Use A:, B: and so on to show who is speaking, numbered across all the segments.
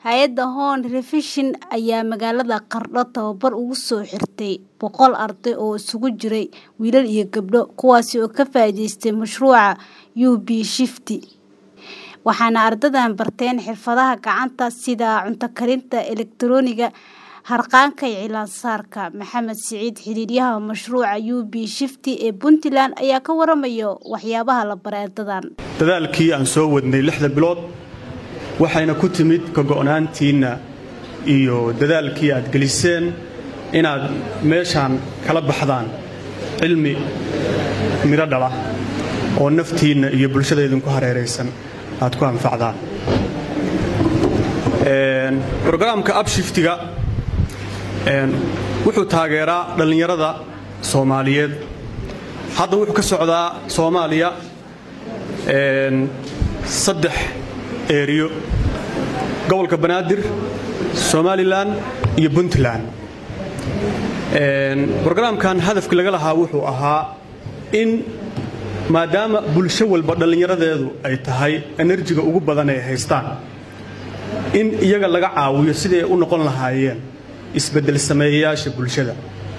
A: Hay'adda Horn Revision ayaa magaalada Qardho tababar ugu soo xirtay boqol arday oo isugu jira wiilal iyo gabdho, kuwaas oo ka faa'iidaystay mashruuca UB Shifty, waxaana ardaydan barteen xirfadaha gacanta sida cunto karinta, elektarooniga, harqaanka iyo cilaan-saarka. Maxamed Siciid, xiriiriyaha mashruuca UB Shifty ee Puntland, ayaa ka waramaya waxyaabaha la baray ardaydan.
B: dadaalkii aan soo wadnay lixda bilood waxayna ku timid ka go'naantiinna iyo dadaalkii aad geliseen inaad meeshaan kala baxdaan cilmi midho dhala oo naftiinna iyo bulshada idinku hareeraysan aad ku anfacdaan brogaraamka abshiftiga wuxuu taageeraa dhallinyarada soomaaliyeed hadda wuxuu ka socdaa soomaaliya saddex eeriyo gobolka banaadir somalilan iyo puntland brogaraamkan hadafki laga lahaa wuxuu ahaa in maadaama bulsho walba dhallinyaradeedu ay tahay enerjiga ugu badan ay haystaan in iyaga laga caawiyo sidii ay u noqon lahaayeen isbeddel sameeyayaasha bulshada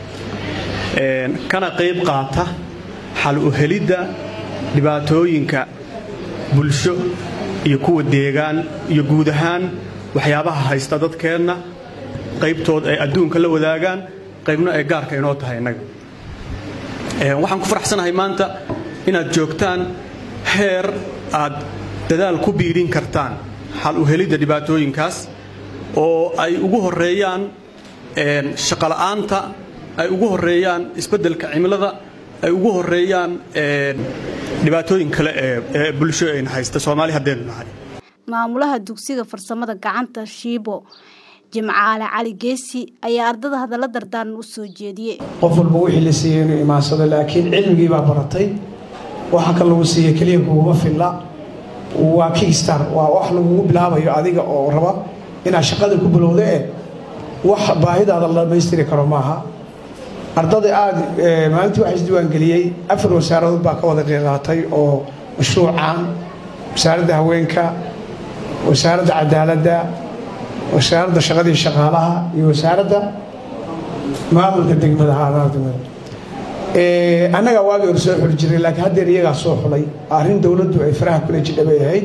B: kana qayb qaata xal u helidda dhibaatooyinka bulsho iyo kuwa deegaan iyo guud ahaan waxyaabaha haysta dadkeenna qaybtood ay adduunka la wadaagaan qaybna ay gaarka inoo tahay innaga waxaan ku faraxsanahay maanta inaad joogtaan heer aad dadaal ku biirin kartaan xal u helidda dhibaatooyinkaas oo ay ugu horeeyaan shaqola'aanta ay ugu horeeyaan isbeddelka cimilada ay ugu horeeyaan dhibaatooyin kale ee bulsho ayna haysta soomaali haddaynu nahay
A: maamulaha dugsiga farsamada gacanta shiibo jimcaale cali geesi ayaa ardada hadalla dardaaran u soo jeediyey
C: qof walba wixii la siiyey inuu imaansado laakiin cilmigii baa baratay waxa kan lagu siiye keliya kuguma filla waa kickstar waa wax lagugu bilaabayo adiga oo raba inaad shaqada ku bilowda ee wax baahidaada la dhammaystiri karo maaha ardada aada maalintii waxaa isdiiwaangeliyey afar wasaaradood baa ka wada qiiqaatay oo mashruucan wasaaradda haweenka wasaaradda cadaaladda wasaaradda shaqadii shaqaalaha iyo wasaaradda maamulka degmada haadadegmada annagaa waagii hore soo xuli jiray laakiin haddeer iyagaa soo xulay arrin dowladdu ay faraha kula jidha bay ahayd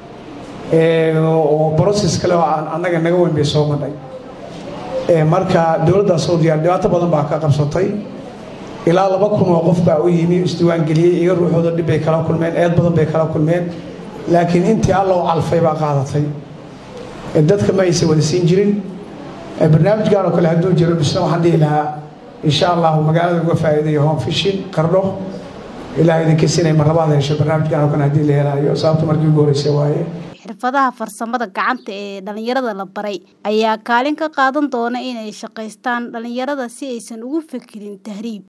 C: oo broses kale oo aan annaga naga weyn bay soo madhay marka dowladdaa soo diyaar dhibaato badan baa ka qabsatay ilaa laba kun oo qof baa u yimi isdiiwaangeliyey iga ruuxooda dhib bay kala kulmeen eed badan bay kala kulmeen laakiin intii alla u calfay baa qaadatay dadka ma aysan wada siin jirin barnaamijkan oo kale hadduu jiro bisna waxaan dhihi lahaa insha allahu magaalada uga faa'iidayo home fishin qardho ilaah idinka sinay marlabaad hesho barnaamijkan oo kale haddii la helaayo sababta markii ugu horreysay waaye
A: xirfadaha farsamada gacanta ee dhallinyarada la baray ayaa kaalin ka qaadan doona inay shaqaystaan dhallinyarada si aysan ugu fekerin tahriib